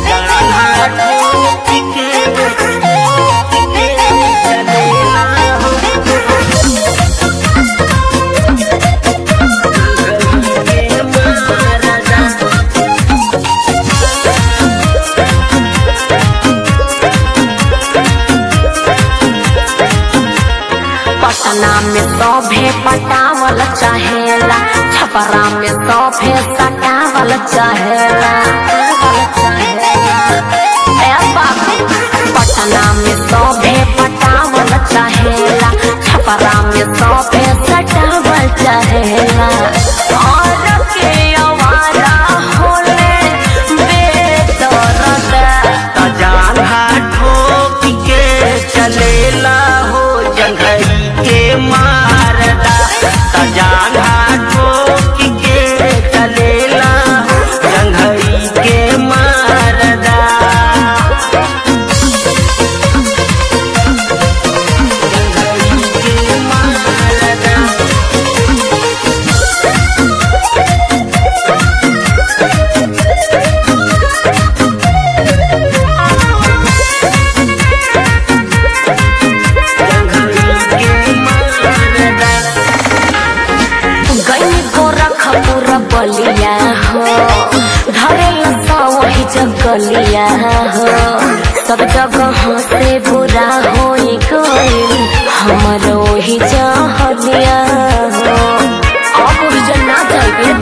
पटना में सभे पटावल चाहेला छपरा में सभे सटावल चाहेला ए बाबू पटना में सभे पटावल चाहेला छपरा में सभे सटावल चाहेला और के आवारा होले बेदर्द जाना ठोक के चलेला हो जंघई के मारदा जाना ठोक के चलेला हो जंघई के मारदा जंघई के मारदा गई गोरखपुर बलिया हो धरे लसा वही जगलिया हो सब जगह से बुरा हो गई हमर वही जहलिया हो अब जना जाइबे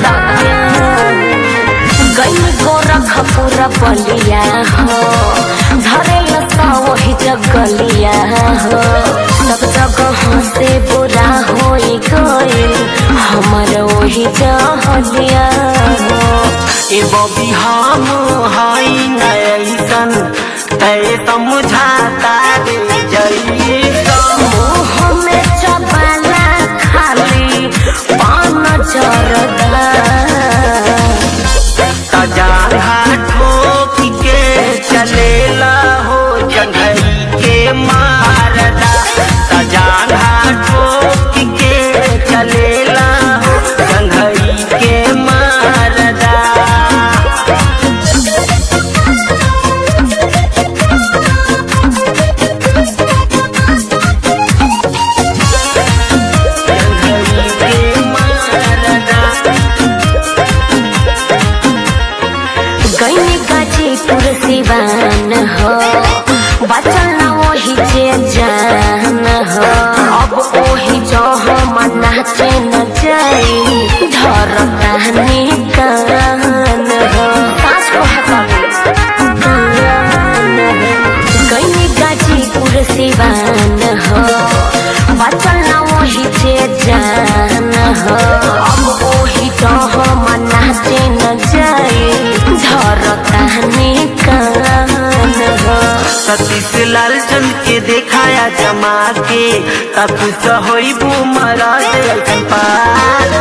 गई गोरखपुर बलिया हो धरे लसा वही जगलिया हो सब जगह से बुरा हो गई हमर वही जहलिया हो ए बबी हम हई नैसन तय समझाता रे जैसन मुँह में चबाला खाली पान जरदा तजाहा ठोक के चलेला हो जंघई के मारदा तजाहा ठोक के चलेला हो जंघई के मारदा जंघई के मारदा गई गाजीपुर सिवान हो बचल न वही जे जान हो अब वही जो हम नाचे न जाई धर कहनी कान हो सास को गई गाजीपुर सिवान हो बचल न वही जे जान हो अब वही जो हम नाचे न जाई धर कहनी कान हो सतीश लाल चंद के देखाया जमा के तब होई बू महाराज ऐसन पार